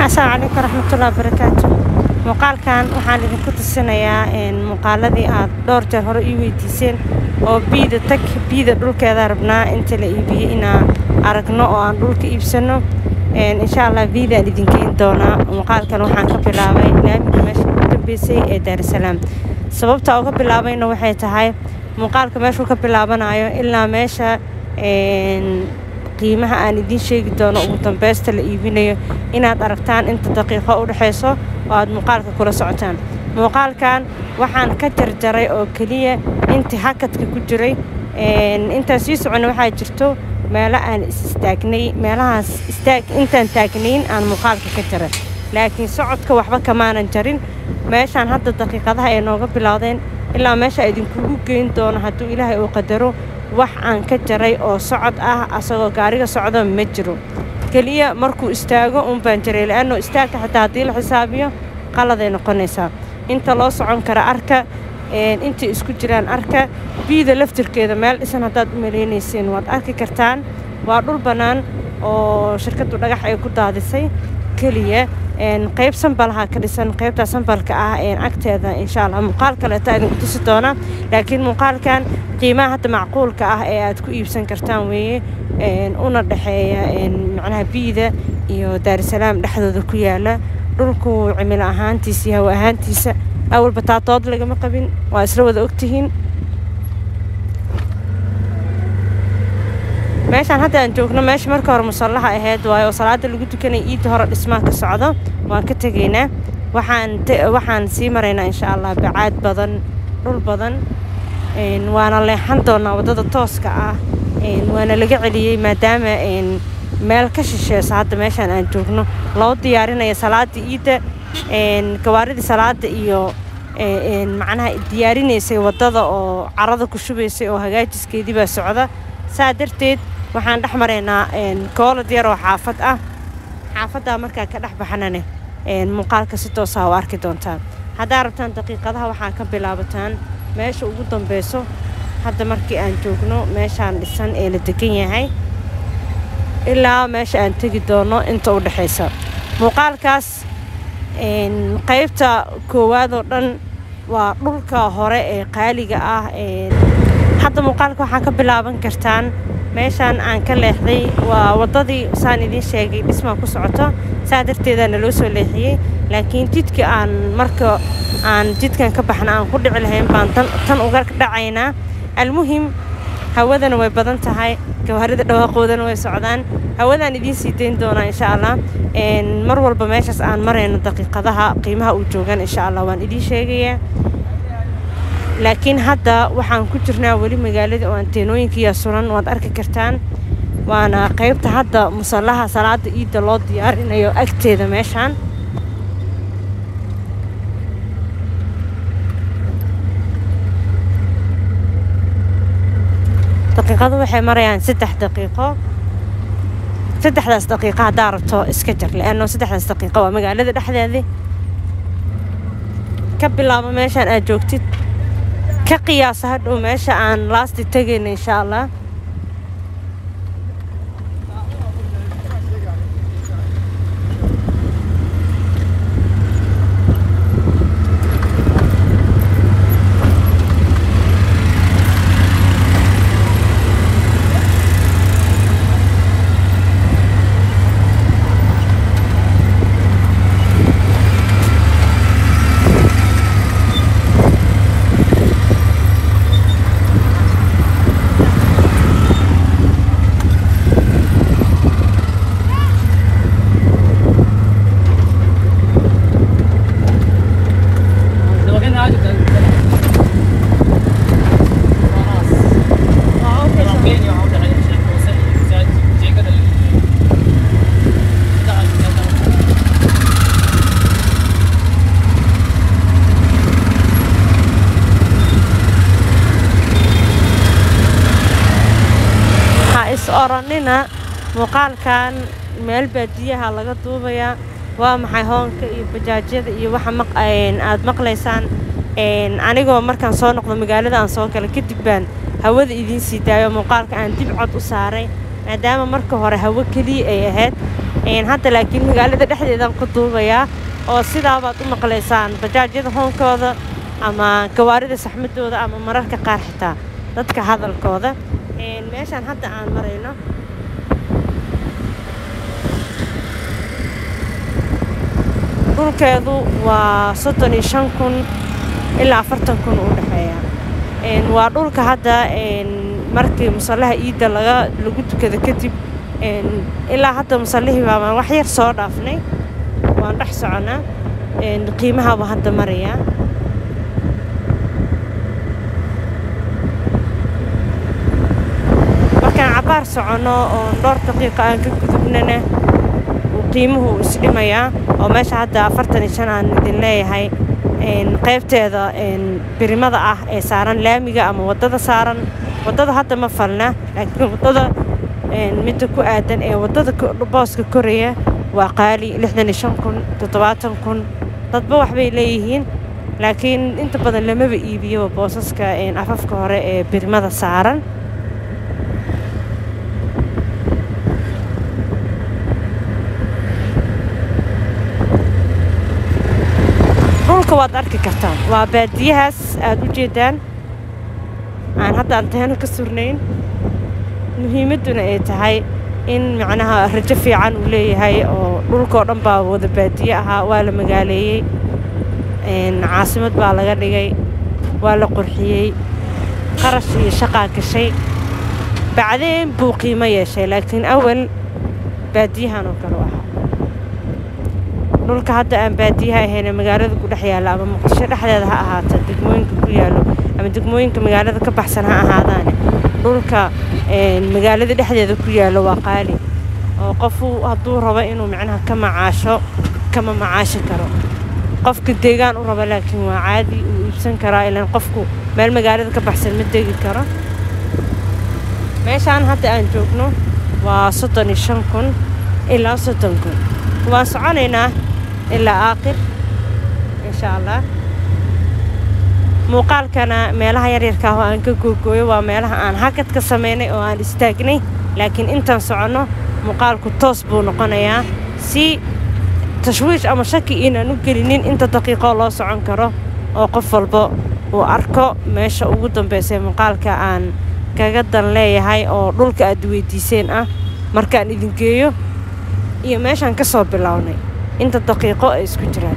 asalaamu calaykum waraxmatullahi wabarakaatu muuqaalkan waxaan idinku tusinayaa muuqaaladii aad dhowr jeer hore ii weydiiseen oo biida tag biida dhulkeeda rabnaa inta la iibiyey inaan aragno oo aan dhulka iibsano insha allah biidaan idinkeyn doonaa muuqaalkan waxaan ka bilaabay laamiga meesha ugu dambeysay ee daarusalaam sababta uga bilaabayna waxay tahay muuqaalka meeshuu ka bilaabanayo ilaa meesha qiimaha aan idiin sheegi doono ugu dambeysta la iibinayo inaad aragtaan inta daqiiqo u dhexayso oo aad muuqaalka kula socotaan muuqaalkan waxaan ka jarjaray oo keliya intii hakadka ku jiray intaan sii soconna waxaa jirto meelo aan is istaagnay meelahaas istaag intaan taagnayn aan muuqaalka ka jaray laakiin socodka waxba kamaanan jarin meeshaan hadda daqiiqadaha ay nooga bilowdeen ilaa meesha idinkugu geyn doono hadduu ilaahay uu qadaro wax aan ka jaray oo socod ah asagoo gaariga socda ma jiro keliya markuu istaago un baan jaray la'anno istaagka xitaa haddii la xisaabiyo qaladay noqonaysaa inta loo socon kara arka intay isku jiraan arka biida laftirkeeda meel dhisan haddaad u malaynayseen waad arki kartaan waa dhul bannaan oo shirkaddu dhagax ay ku daadisay keliya qayb sambalaha ka dhisan qaybtaa sambalka ah agteeda insha allah muuqaal kaleeta idinku tusi doona laakiin muuqaalkan qiimaha hadda macquulka ah ee aad ku iibsan kartaan weeye una dhexeeya macnaha biida iyo daarusalaam dhexdooda ku yaala dhulku cimilo ahaantiisa iyo hawa ahaantiisa awalba taatood lagama qabin waa isla wada ogtihiin meeshaan hadda aan joogno meesha marka hore musallaha ahayd waayo oo salaada lagu tukanaya iidda hore dhismaa ka socdo waan ka tegaynaa waxaan waxaan sii maraynaa insha allah bacaad badan dhul badan waana leexan doonaa waddada tooska ah waana laga celiyey maadaama meel ka shisheesa hadda meeshaan aan joogno loo diyaarinaya salaada iidda gawaaridii salaada iyo macnaha diyaarinaysay waddada oo carada ku shubaysay oo hagaajiskeedii baa socda saa darteed waxaan dhex maraynaa koolad yar oo xaafad ah xaafaddaa markaa ka dhex baxanane muuqaalka si toosaa u arki doontaan haddaa rabtaan daqiiqadaha waxaa ka bilaabataan meesha ugu dambeyso hadda markii aan joogno meeshaan dhisan ee la degan yahay ilaa meesha aan tegi doono inta u dhexaysa muuqaalkaas qaybta koowaad oo dhan waa dhulka hore ee qaaliga ah hadda muuqaalka waxaa ka bilaaban kartaan meeshaan aan ka leexday waa waddadii saan idiin sheegay dhismaa ku socoto saa darteedaa naloo soo leexiyey laakiin jidka aan marka aan jidkan ka baxna aan ku dhici lahayn baan tan uga dhacaynaa almuhim hawadana way badan tahay gawaarida dhawaaqoodana way socdaan hawadaan idiin sii dayn doonaa insha allah mar walba meeshaas aan marayno daqiiqadaha qiimaha uu joogaan insha allah waan idiin sheegayaa laakiin hadda waxaan ku jirnaa weli magaalada oo anteenooyinkiiya suran waad arki kartaan waana qaybta hadda musallaha salaada iidda loo diyaarinayo agteeda meeshaan daqiiqadu waxay marayaan saddex daqiiqo saddexdaas daqiiqo haddaa rabto iska jar leanno saddexdaas daqiiqo waa magaalada dhexdeedii ka bilaabo meeshaan aad joogtid ka qiyaasa hadhow meesha aan laasti tegayna insha allah oranina muuqaalkan meel baadiyaha laga duubayaa waa maxay hoonka iyo bajaajyada iyo waxa aad maqlaysaan anigoo markaan soo noqdo magaalada aan soo galay kadib baan hawada idiin sii daayo muuqaalka aan dib cod u saaray maadaama marka hore hawo keliya ay ahayd hadda laakiin magaalada dhexdeedaan ku duubayaa oo sidaabaad u maqlaysaan bajaajyada hoonkooda ama gawaarida saxmadooda ama mararka qaar xitaa dadka hadalkooda meeshaan hadda aan marayno dhulkeedu waa soddon iyo shan kun ilaa afartan kun u dhexeeya waa dhulka hadda markii musallaha iidda laga lagu tukada kadib ilaa hadda musallihii baabaan wax yar soo dhaafnay waan dhex soconaa qiimahaabuu hadda marayaa markaan cabbaar soconno oon dhowr daqiiqa aan ka gudubnana qiimuhu isdhimayaa oo meesha hadda afartan iyo shan aan idin leeyahay qaybteeda birimada ah ee saaran laamiga ama waddada saaran waddada hadda ma falna laakiin waddada midda ku aadan ee waddada booska koraya waa qaali lixdan iyo shan kun toddobaatan kun dadba waxbay leeyihiin laakiin inta badan lamaba iibiyoba boosaska afafka hore ee birimada saaran dhulka waad arki kartaan waa baadiyahaas aad u jeedaan aan hadda anteeno ka surnayn muhiimadduna ay tahay in macnaha rajo fiican uu leeyahay oo dhulkao dhan baa wada baadiye ahaa waa la magaaleeyey caasimad baa laga dhigay waa la qurxiyey qarash iyo shaqaa gashay bacdeen buu qiimo yeeshay laakiin awal baadiyahan oo kale u ahaa dhulka hadda aan baadiyaha ahayne magaalada ku dhex yaalla ama muqdisho dhexdeeda ha ahaata degmooyinka ku yaallo ama degmooyinka magaalada ka baxsan ha ahaadaane dhulka magaalada dhexdeeda ku yaallo waa qaali oo qofu hadduu rabo inuu macnaha ka macaasho kama macaashi karo qofka deegaan u raba laakiin waa caadi uu iibsan karaa ilaan qofku meel magaalada ka baxsan ma degi karo meeshaan hadda aan joogno waa soddon iyo shan kun ilaa soddon kun waan soconaynaa ilaa aakhir insha allah muuqaalkana meelaha yaryarka ah oo aan ka googooyo waa meelaha aan hakad ka samaynay oo aan istaagnay laakiin intaan soconno muuqaalku toos buu noqonayaa si tashwiish ama shaki inaan u gelinin inta daqiiqoo loo socon karo oo qof walba uu arko meesha ugu dambaysa muuqaalka aan kaga dan leeyahay oo dhulka aad weydiiseen ah markaan idin geeyo iyo meeshaan ka soo bilownay inta daqiiqo ay isku jiraan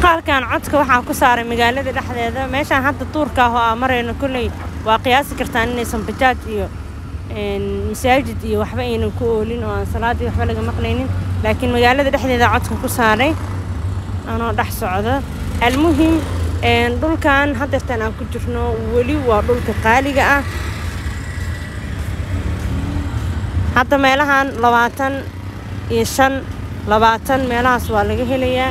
muuqaalkan codka waxaa ku saaray magaalada dhexdeeda meeshaan hadda duurka ah oo aa marayno kolley waa qiyaasi kartaan inaysan bajaaj iyo masaajid iyo waxba aynan ku oolin oo aan salaaddii waxba laga maqlaynin laakiin magaalada dhexdeeda codka ku saaray anoo dhex socda almuhim dhulkan haddeertaan aan ku jirno weli waa dhulka qaaliga ah hadda meelahan labaatan iyo shan labaatan meelahaas waa laga helayaa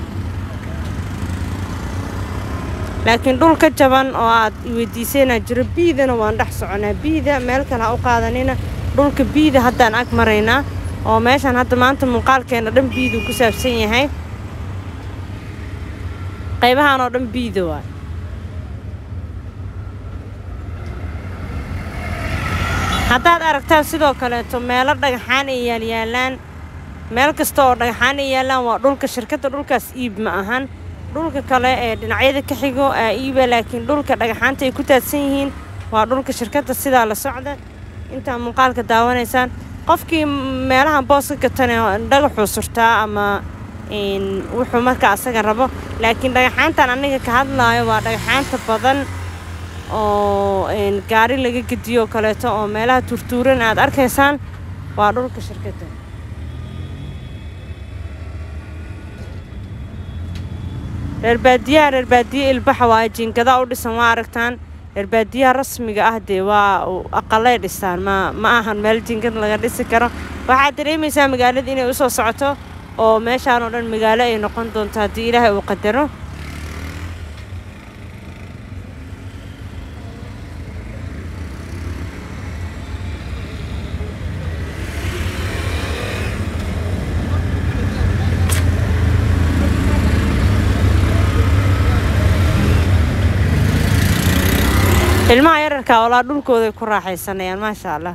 laakiin dhul ka jaban oo aad iweydiisaynaa jiro biidana waan dhex soconaa biida meel kale ha u qaadanina dhulka biida haddaan ag maraynaa oo meeshaan hadda maanta muuqaalkeenna dhan biiduu ku saabsan yahay qaybahaan oo dhan biida waay haddaad aragtaan sidoo kaleeto meelo dhagaxaan ay yaalyaalaan meel kasta oo dhagaxaan ay yaallaan waa dhulka shirkadda dhulkaas iib ma ahan dhulka kale ee dhinacyada ka xigo aa iiba laakiin dhulka dhagaxaanta ay ku taadsan yihiin waa dhulka shirkadda sidaa la socda intaa muuqaalka daawanaysaan qofkii meelahan booska gatane dhagaxuu surtaa ama wuxuu marka asaga rabo laakiin dhagaxaantan aniga ka hadlaayo waa dhagaxaanta badan oo gaari laga gediyo oo kaleeto oo meelaha turtuuran aad arkaysaan waa dhulka shirkadda reer baadiyaha reer baadiye ilbaxa waaye jiingadaa u dhisan waa aragtaan reer baadiyaha rasmiga ah dee waa aqalay dhistaan ma ma ahan meel jiingad laga dhisi karo waxaad dareemaysaa magaalada inay usoo socoto oo meeshaan oo dhan magaalo ay noqon doonto haddii ilaahay uu qadaro ilmaha yararkaa walaa dhulkooday ku raaxaysanayaan maasha allah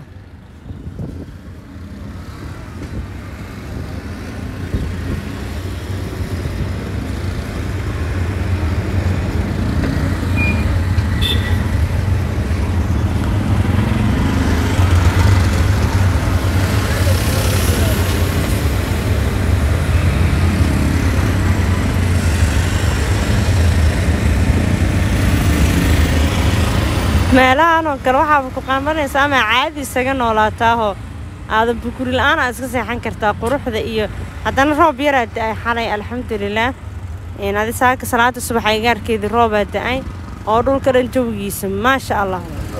meelahan oo kale waxaaba ku qaamanaysa ama caadi isaga noolaataahoo aadan bukuri la-aan aa iska seexan kartaa quruxda iyo haddana roob yaraa da-ay xalay alxamdulilaah adi saaka salaada subax aygaarkeedii roobaa da-ay oo dhulka dhan jawigiisa maasha allah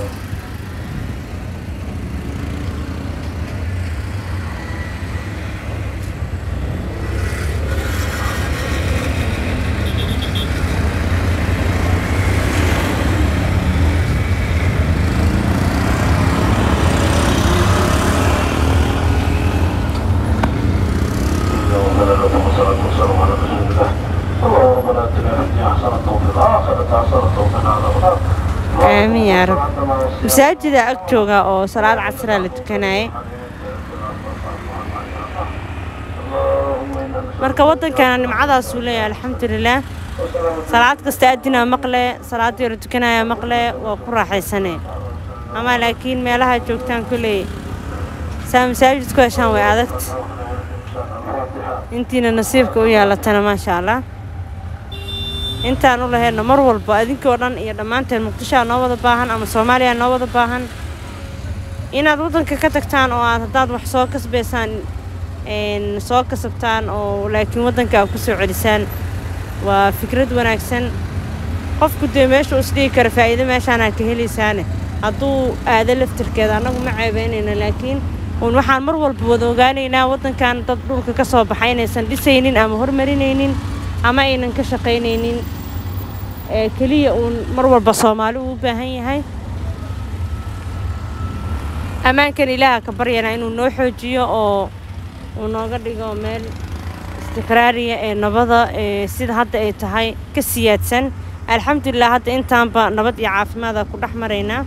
aamin yaa rab masaajida ag jooga oo salaad casraa la tukanayay marka waddankana nimcadaasuu leeyahay alxamdulilaah salaad kasta adinaa maqle salaaddii la tukanaya maqle waa ku raaxaysane ama laakiin meelaha joogtaan kolley saa masaajid ku heshaan way adagta intiina nasiibka u yeelatana maasha allah intaan u lahayna mar walba adinkoo dhan iyo dhammaanteen muqdishoa noo wada baahan ama soomaaliya noo wada baahan inaad waddanka ka tagtaan oo aad haddaad wax soo kasbaysaan soo kasabtaan oo laakiin waddanka aad ku soo celisaan waa fikrad wanaagsan qofku dee meesha uu isdhigi kara faa'iido meeshaanaad ka helaysaane hadduu aado laftirkeeda annagu ma ceebaynayna laakiin uun waxaan mar walba wada ogaanaynaa waddankan dad dhulka ka soo baxay inaysan dhisaynin ama hormarinaynin ama aynan ka shaqaynaynin ee keliya uun mar walba soomaali uu u baahan yahay ammaankan ilaaha ka baryana inuu noo xoojiyo oo uu nooga dhigo meel istiqraariya ee nabada ee sida hadda ay tahay ka siyaadsan alxamdulilah hadda intaanba nabad iyo caafimaada ku dhex maraynaa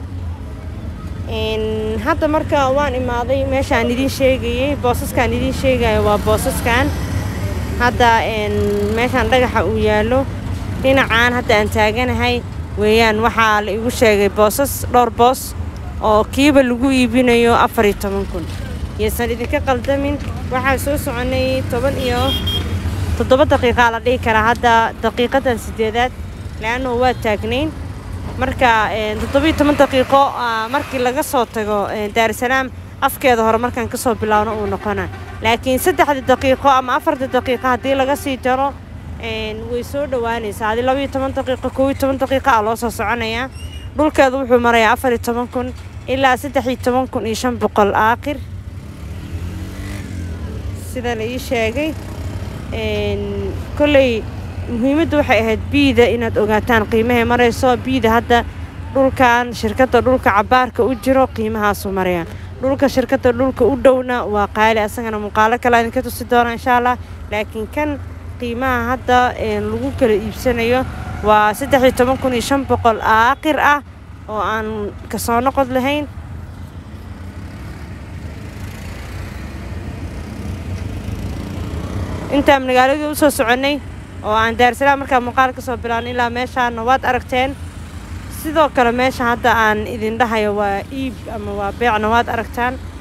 hadda marka waan imaaday meeshaan idiin sheegayey boosaskaan idiin sheegayo waa boosaskan hadda meeshaan dhagaxa uu yaallo dhinacaan hadda aan taaganahay weeyaan waxaa la igu sheegay boosas dhowr boos oo kiiba lagu iibinayo afar iyo toban kun yaysan idinka qaldamin waxaa soo soconay toban iyo toddoba daqiiqaa la dhihi karaa hadda daqiiqadan sideedaad le-annahu waa taagnayn marka toddobiyo toban daqiiqo markii laga soo tago daarusalaam afkeeda hore markaan kasoo bilaawno uu noqona laakiin saddexda daqiiqo ama afarta daqiiqo haddii laga sii jaro way soo dhowaanaysaa haddii labaiyo toban daqiiqo kow iyo toban daqiiqa a loo soo soconayaa dhulkeedu wuxuu marayaa afar iyo toban kun ilaa saddex iyo toban kun iyo shan boqol aakhir sida la ii sheegay kolley muhiimaddu waxay ahayd biida inaad ogaataan qiimahay marayso biida hadda dhulkan shirkadda dhulka cabaarka u jiro qiimahaasuu maraya dhulka shirkadda dhulka u dhowna waa qaali asagana muuqaalo kale idinka tusi doona insha allah laakiin kan qiimaha hadda lagu kala iibsanayo waa saddex iyo toban kun iyo shan boqol aakhir ah oo aan kasoo noqod lahayn intaan magaaladii usoo soconnay oo aan daarsalaam markaa muuqaal ka soo bilaabnay ilaa meeshaana waad aragteen sidoo kale meesha hadda aan idin dhahayo waa iib ama waa beecna waad aragtaan